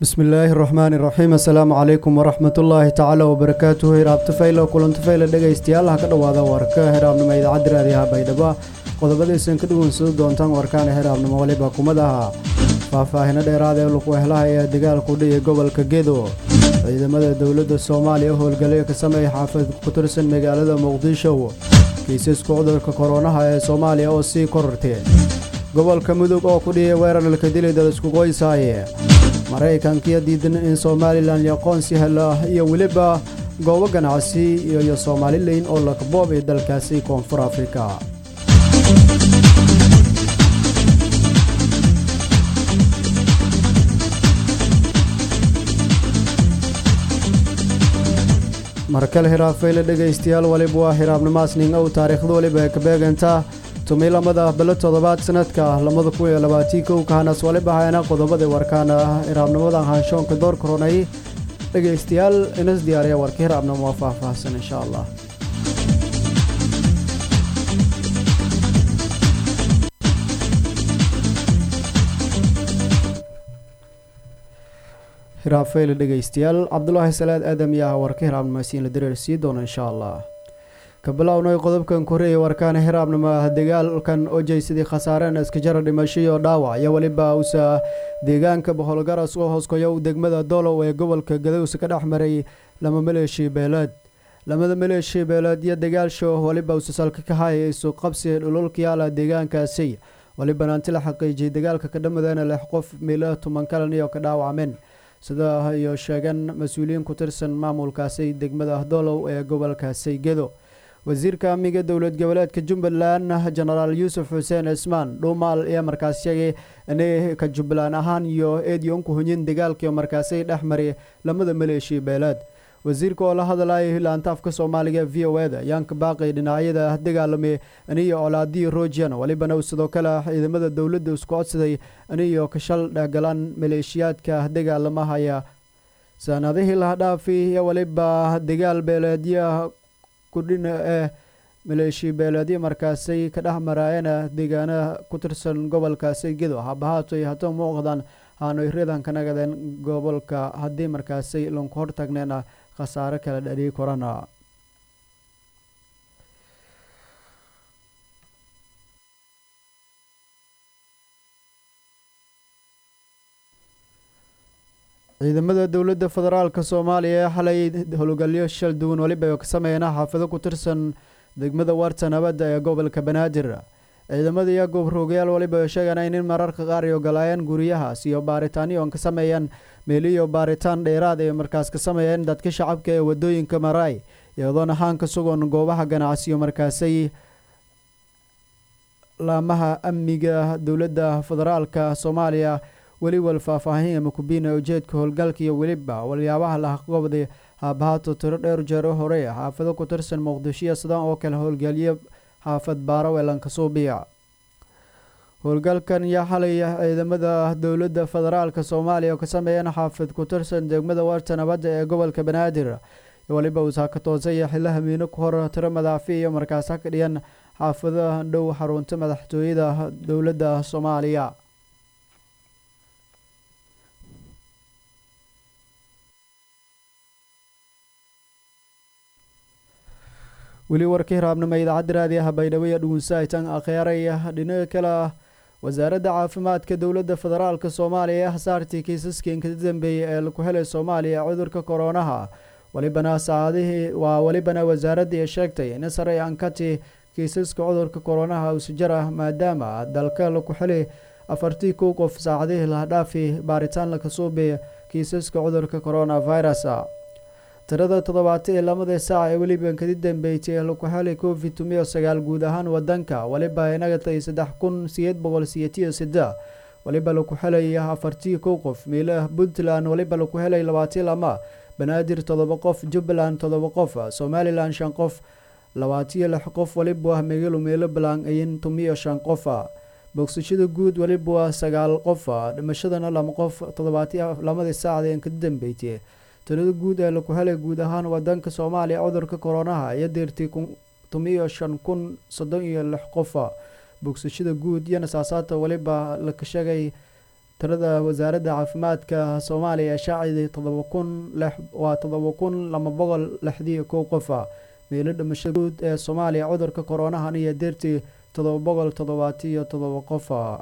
bismillaahi raxmaani raxiim assalaamu calaykum waraxmatullaahi tacaala wabarakaatuhu hiraabtafaylo kulantafayla dhegaystayaal ha ka dhowaada warka hiraabnimo idaacadda raadiyaha baydhabo qodobadaysan ka dhuwansado doontaan warkaana hiraabnimo waliba kumadaha faahfaahino dheeraad ee luqwehlaha ee dagaalku dhiya gobolka gedo ciidamada dowladda soomaaliya howlgalyo ka sameeya xaafad ku tirsan magaalada muqdisho kiisaska cudurka koronaha ee soomaaliya oo sii korortay gobolka mudug oo ku dhiyay weerar ilkadili dad iskugoysaaye maraykankiyo diidan in somalilan aqoonsi helo iyo weliba goobo ganacsi iyo soomalilan oo lakaboob ee dalkaasi koonfur afrika markale hiraafayla dhegaystayaal waliba waa hiraabnimaasning ow taariikhda waliba ay ka beegantaa tumay lamada bilo toddobaad sanadka lamada kun iyo labaatii kow kahanas waliba hayana qodobada warkaana hiraabnimadan haanshoonka door koronay dhegaystayaal inas diyaariya warka hiraabnimo waa faahfaahsan insha allah hiraafayla dhegaystayaal cabdulaahi salaad aadam iyo ah warka hiraabnimasiin la dareer sii doono insha allah ka bilownay qodobkan koreeya warkaana hiraabnimo ah dagaalkan oo jeysadii khasaareen iskajara dhimasho iyo dhaawac iyo weliba usa deegaanka boholgaras oo hooskoya u degmada doolow ee gobolka gadowsa ka dhex maray lama maleeshii beeleed lamada maleeshii beeleed iyo dagaalsho weliba usa salka ka haya isu qabsi dhululkayaala deegaankaasi walibana anti la xaqiijiyay dagaalka ka dhamadeena lix qof miila tuman kalan iyo ka dhaawacmeen sida iyo sheegeen mas-uuliyiin ku tirsan maamulkaasi degmada doolow ee gobolkaasi gedo wasiirka amniga dowlad goboleedka jubbaland jenaraal yuusuf xuseen cismaan dhuumaal ayaa markaas sheegay inay ka jubbaland ahaan iyo eedyon ku hunyin dagaalkii markaasi dhex maray lamada maleeshii beeleed wasiirka oo la hadlayay laantaafka soomaaliga v o eda ayaanka baaqay dhinacyada dagaalamay aniyo colaadii rojian walibana sidoo kale ciidamada dowladda isku codsaday aniyo kashal dhehgalaan maleeshiyaadka dagaalamahaya sanadihii lahadhaafi iyo waliba dagaal beeleedya kudhina ee maleeshii beeleedyo markaasay ka dhex maraayeen deegaanaha ku tirsan gobolkaasi gedo habahaatoy hata muuqdaan haanoy ridan ka nagadeen gobolka haddii markaasay lanku hortagneena khasaare kala dhaliyi korana ciidamada dowladda federaalk soomaaliya ee xalay howlgalyo shal duwan weliba ka sameeyeen xaafado ku tirsan degmada waarta nabadda ee gobolka banaadir ciidamada iyo gobroogayaal waliba sheegaan in mararka qaar ay ogolaayeen guryahaas iyo baaritaanyo on ka sameeyeen meeliyo baaritaan dheeraad ay markaas ka sameeyeen dadka shacabka ee wadooyinka maraay iyadoon ahaan ka sugan goobaha ganacsiyo markaasay laamaha amniga dowladda federaalka soomaaliya weliwal faahfaahin ama kubiina ujeedka howlgalka iyo weliba waliyaabaha lahaqobday haabahaato tiro dheer jeero hore xaafado ku tirsan muqdishoiyo sidaan oo kale howlgelyo xaafad baaro elanka suubiya howlgalkan iyo xalay ciidamada dowladda federaalka soomaaliya oo ka sameeyeen xaafad ku tirsan degmada waarta nabadda ee gobolka banaadir waliba uusaa ka toosaya xilaha miino ku hor tiro madaafi iyo markaas ha ka dhiyan xaafadaha dhow xarunta madaxtooyada dowladda soomaaliya weli warka hiraabnimo idaacadda raadiyaha baydhabo iyo dhugunsaahitan akhyaaraya dhinaca kale ah wasaaradda caafimaadka dowladda federaalka soomaaliya ee hasaartii kiisaskii inka dambeeyey ee laku helay soomaaliya cudurka koronaha walibana saacadihii waa welibana wasaaradda ay sheegtay in sare ankati kiisaska cudurka koronaha usjar ah maadaama dalka laku helay afartii kow qof saacadihii lahadhaafi baaritaan laka suubay kiisaska cudurka coronavirus tirada toddobaata iyo lamadii saac ee weliba kadi dambeysay laku helay covid tumiyo sagaal guud ahaan wadanka waliba inagatay saddex kun sideed boqol siyetiyo sida waliba laku helay afartii kow qof miilah puntland waliba laku helay labaatiyo lama banaadir todoba qof jubbaland todoba qof somalilan shan qof labaatiyo lix qof waliba megalo meelo balan ayin tumiyo shan qof bogsashada guud waliba sagaal qof dhimashadana lama qof toddobaatiyo lamadii saacda kadi dambeysay tirada guud ee laku helay guud ahaan wadanka soomaaliya cudurka koronaha iyo deertii tumiyo shan kun soddon iyo lix qofa bogsashada guud iyo nasaasaata weliba laka sheegay tirada wasaaradda caafimaadka soomaaliya shaaciday todoba kun waa todoba kun laba boqol lixdii kow qofa meelo dhimasho guud ee soomaaliya cudurka koronahan iyo deertii todoba boqol toddobaatiyo todoba qofa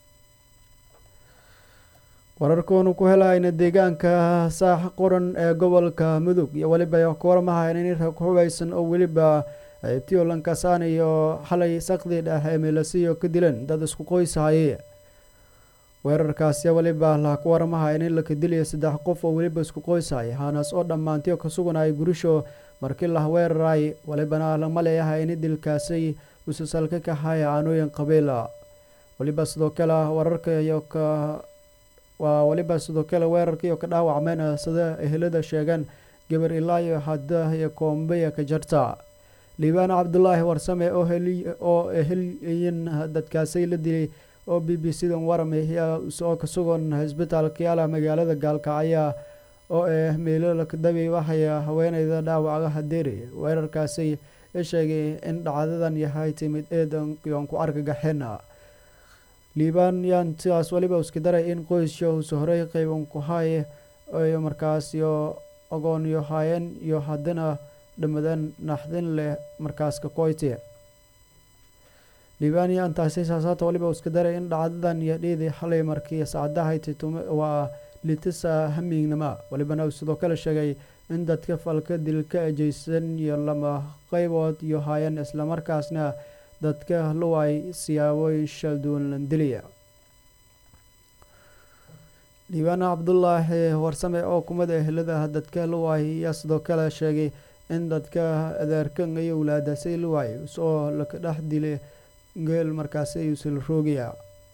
wararkoonu ku helayna deegaanka saax quran ee gobolka mudug iyo weliba kuwarmahayn in rag hubaysan oo weliba ibtiyo lankasaan iyo xalay sakdi dheh ee meelasiyo ka dileen dad isku qoyshaye weerarkaasi weliba la ku warmahayn in laka diliyo saddex qof oo weliba isku qoyshay haanaas oo dhammaantiyo ka suganay gurisho markii lah weeraray welibana lama leeyahay in dilkaasay ususalka kahay aanooyin qabiila weliba sidoo kale wararka iyo ka waa weliba sidoo kale weerarkiiyo ka dhaawacmeen sida ehelada sheegeen gabar ilaa iyo hadda iyo koombeya ka jarta liibaan cabdulaahi warsame oo eheliyin dadkaasay la dilay oo b b c dan warame oo ka sugan cisbitaalka yaala magaalada gaalkacya oo ah meelo dabi waxaya haweeneyda dhaawaca hadeeri weerarkaasi sheegay in dhacdadan yahay timid eedan yoon ku argagaxeen liibaan yaan sidaas weliba iska daray in qoysyo usa horey qeyban ku hay iyo markaas iyo ogoon iyo haayeen iyo haddana dhamadan naxdin leh markaas ka koyti liibaan yaan taasi saasaata weliba iska daray in dhacdadan iyo dhiidii xalay markii saacadahayti waa litisa hamiignama welibana sidoo kale sheegay in dadka falka dilka ejeysan iyo lama qeybood iyo haayeen islamarkaasna dadka luway siyaabooyin shalduwan landiliya liibaan cabdulaahi warsame oo kumid ehelada dadka luway ayaa sidoo kale sheegay in dadka adeerkan iyo walaadasay luway oo laka dhex dilay geel markaasi ayuusala roogaya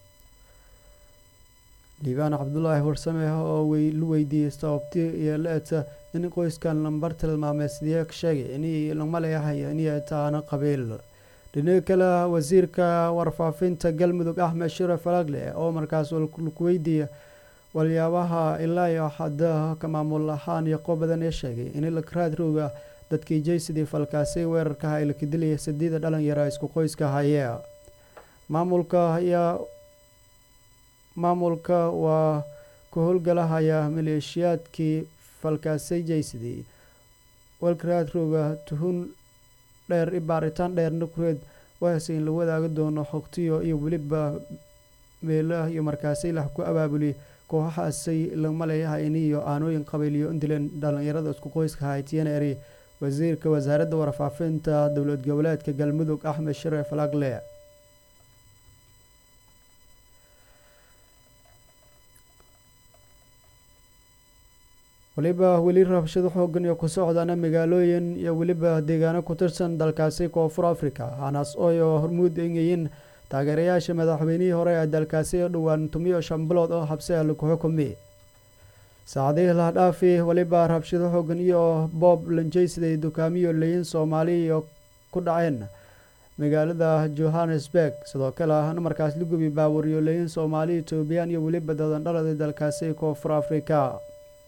liibaan cabdulaahi warsame oo la weydiiyey sababti iyo la-eta in qoyskan lambar tilmaamay sidee ka sheegay in lama leeyahay inay taana qabiil dhinaga kale wasiirka warfaafinta galmudug axmed shire falagle oo markaas laku weydiiya waliyaabaha ilaa iyo hadda ka maamul ahaan iyo qob badan ee sheegay in lakraad rooga dadkii jaysidii falkaasi weerarkaha ay laka dilaya sadiida dhalinyara isku qoyska haye maamulka ayaa maamulka waa ku howlgalahaya maleeshiyaadkii falkaasay jaysidii walkraad rooga tuhun dheer i baaritaan dheerna kureed waase in la wadaagi doono xogtiyo iyo weliba meelaha iyo markaasay lah ku abaabuli kooxahaasay lama leeyahay iniyo aanooyin qabiiliyo indilen dhalinyarada isku qoyska haytiyana eri wasiirka wasaaradda warfaafinta dowlad goboleedka galmudug axmed shire falagle weliba weli rabshado xoogan iyo ku socdana magaalooyin iyo weliba deegaano ku tirsan dalkaasi koonfur africa hanaas ooyo hormuud engayin taageerayaasha madaxweynihii hore ee dalkaasi oo dhowaan tumiyo shan bilood oo habse laku xukumi saacadihii lahadhaafi weliba rabshado xoogan iyo boob lanjeysiday dukaamiyo leyin soomaali iyo ku dhaceen magaalada johannesburg sidoo kale markaas lagubi baawariyo leyin soomaali etoobiyaan iyo weliba dadandhalada dalkaasi koonfur africa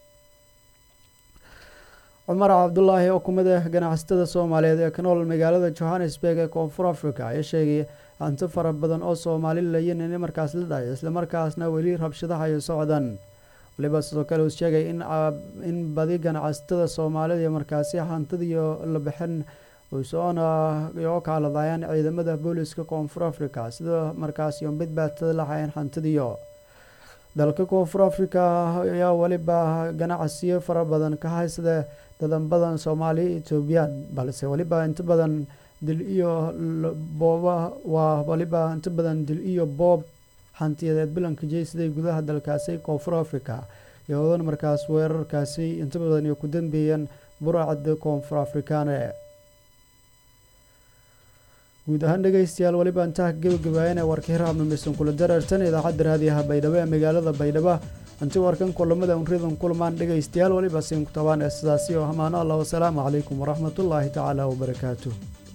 cumar cabdulaahi oo kumid ah ganacsatada soomaaliyeed ee ka nool magaalada johannesburg ee koonfur africa ayaa sheegay hanti fara badan oo soomaali layin in markaas la dhahay islamarkaasna weli rabshadaha ay socdaan waliba sidoo kale uu sheegay in badi ganacsatada soomaalida iyo markaasi hantidiyo la bixin soona oo kaaladayaan ciidamada booliska koonfur africa sida markaas iyo mid baatada lahayn hantidiyo dalka koonfur africa ayaa weliba ganacsiyo fara badan ka haysada dadan badan soomaali etoobiyaan balse weliba inta badan dil iyo booba waa waliba inta badan dil iyo boob hantiyadeed bilanka jeysiday gudaha dalkaasi koonfur africa iyadoona markaas weerarkaasi inta badan iyo ku dambeeyeen buracda koonfur afrikaane guud ahaan dhegeystayaal weliba intaa gebagabaayana warka hiraabna maysan kula dareertan idaacadda raadiyaha baydhabo ee magaalada baydhabo inti warkan kulamada unridan kulmaan dhegeystayaal weliba siin ku tabaan ee sidaasi oo hamaano allah wasalaamu calaykum waraxmatullaahi tacaala wabarakaatu